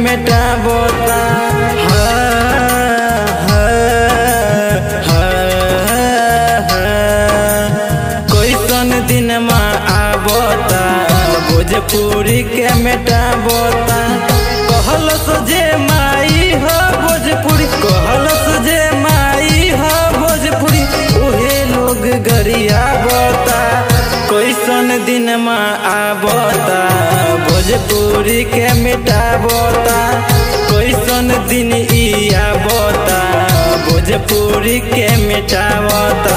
मिटावता कैसन दिन में आवता भोजपुरी के मिटावता कहल जे माई हो भोजपुरी कहल जे माई हो भोजपुरी उहे लोग गरिया बता कैसन दिन में आवता भोजपुरी के मिटावता कैसन दिन ई आवता भोजपुरी के मिटावता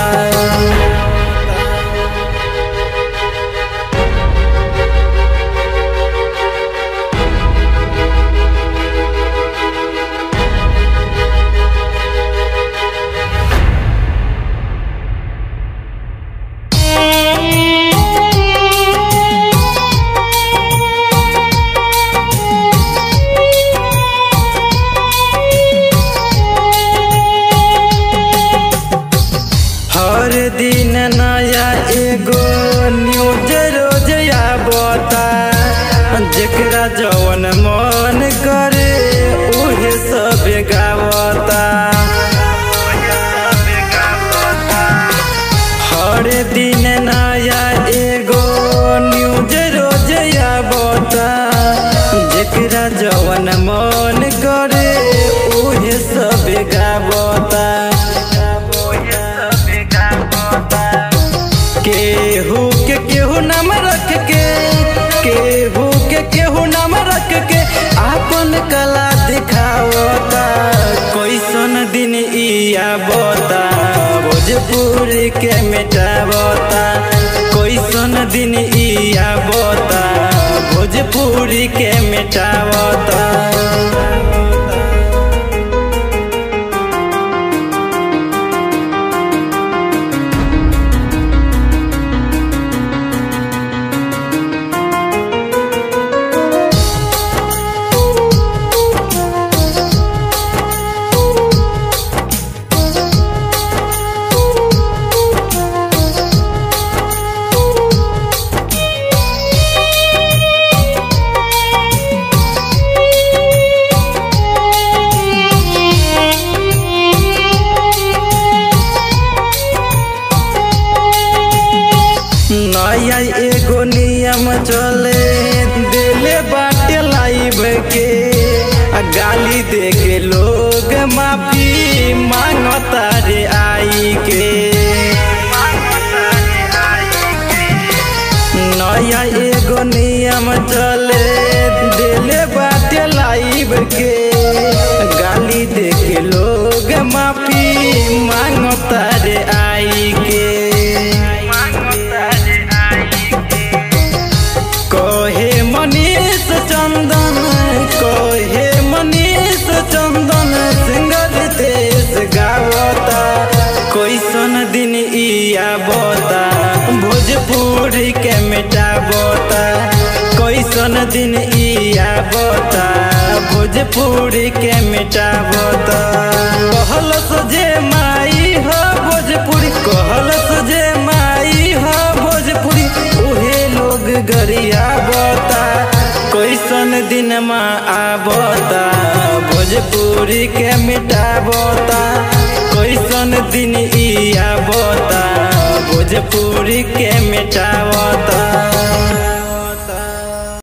हर दिन नया एगो न्यूज रोज आवता जेकरा जवन मन करे उहे सब गावता हर दिन नया एगो न्यूज रोज आवता जेकरा जवन मन करे उहे सब गावता केहू के केहू नाम रख के केहू के केहू नाम रख के आपन कला दिखावता कैसन दिन ई आवता भोजपुरी के मिटावता कैसन दिन ई आवता भोजपुरी के मिटावता नया एगो नियम चले दिले बाटे लाइब के आ गाली दे के लोग माफी मांगता रे आई के नया एगो नियम चले दिले बाटे लाइब के गाली दे के लोग माफी मांगता रे आई के कहे मनीष चंदन कहे मनीष चंदन सिंगर देश गावता कैसन दिन ई आवता भोजपुरी के मिटावता कैसन दिन ई आवता भोजपुरी के मिटावता कहल जे माई हो भोजपुरी कहल जे माई हो भोजपुरी उहे लोग गरिया बता कैसन दिन में आवता भोजपुरी के मिटावता कैसन दिन ई आवता भोजपुरी के मिटावता